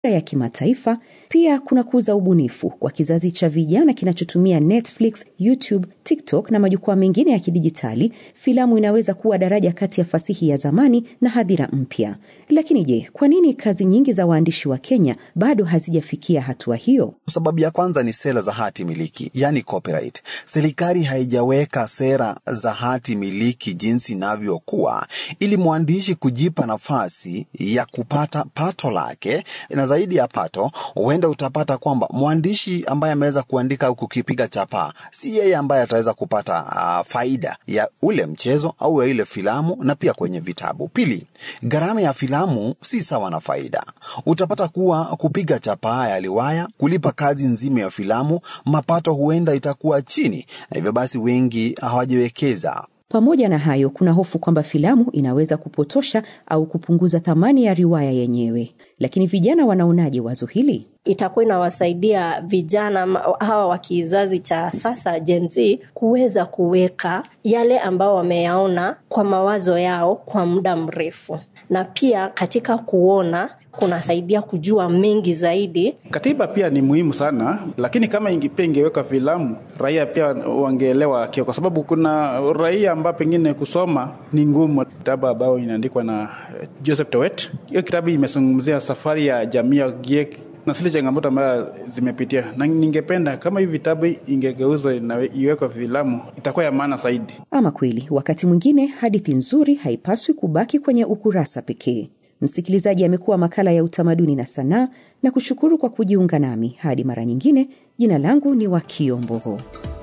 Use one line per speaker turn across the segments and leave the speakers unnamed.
ya kimataifa. Pia kuna kuza ubunifu kwa kizazi cha vijana kinachotumia Netflix, YouTube, TikTok na majukwaa mengine ya kidijitali. Filamu inaweza kuwa daraja kati ya fasihi ya zamani na hadhira mpya. Lakini je, kwa nini kazi nyingi za waandishi wa Kenya bado hazijafikia hatua hiyo?
Sababu ya kwanza ni sera za hati miliki, yani copyright. Serikali haijaweka sera za hati miliki jinsi inavyokuwa ili mwandishi kujipa nafasi ya kupata pato lake, na zaidi ya pato, huenda utapata kwamba mwandishi ambaye ameweza kuandika au kukipiga chapaa, si yeye ambaye ataweza kupata uh, faida ya ule mchezo au ya ile filamu, na pia kwenye vitabu. Pili, gharama ya filamu si sawa na faida. Utapata kuwa kupiga chapaa ya liwaya, kulipa kazi nzima ya filamu, mapato huenda itakuwa chini, na hivyo basi wengi hawajiwekeza
Pamoja na hayo, kuna hofu kwamba filamu inaweza kupotosha au kupunguza thamani ya riwaya yenyewe. Lakini vijana wanaonaje wazo hili?
itakuwa inawasaidia vijana hawa wa kizazi cha sasa Gen Z kuweza kuweka yale ambao wameyaona kwa mawazo yao kwa muda mrefu, na pia katika kuona kunasaidia kujua mengi zaidi.
Katiba pia ni muhimu sana, lakini kama ingi, pia ingeweka filamu, raia pia wangeelewa kio, kwa sababu kuna raia ambao pengine kusoma ni ngumu. Kitabu ambayo inaandikwa na Joseph Towet, hiyo kitabu imezungumzia safari ya jamii ya Giek na zile changamoto ambayo zimepitia, na ningependa kama hivi vitabu ingegeuzwa na iwekwa filamu, itakuwa ya maana zaidi.
Ama kweli, wakati mwingine hadithi nzuri haipaswi kubaki kwenye ukurasa pekee. Msikilizaji, amekuwa makala ya utamaduni na sanaa, na kushukuru kwa kujiunga nami. Hadi mara nyingine, jina langu ni Wakio Mbogo.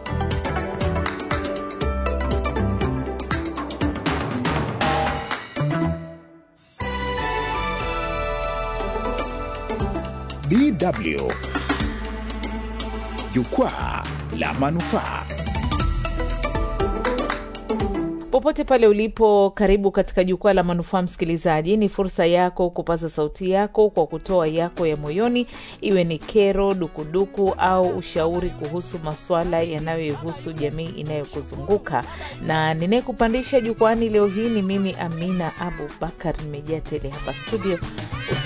DW Jukwaa la Manufaa.
Popote pale ulipo, karibu katika jukwaa la manufaa. Msikilizaji, ni fursa yako kupaza sauti yako kwa kutoa yako ya moyoni, iwe ni kero, dukuduku au ushauri kuhusu maswala yanayoihusu jamii inayokuzunguka. Na ninayekupandisha jukwani leo hii ni mimi Amina Abubakar, nimejaa tele hapa studio.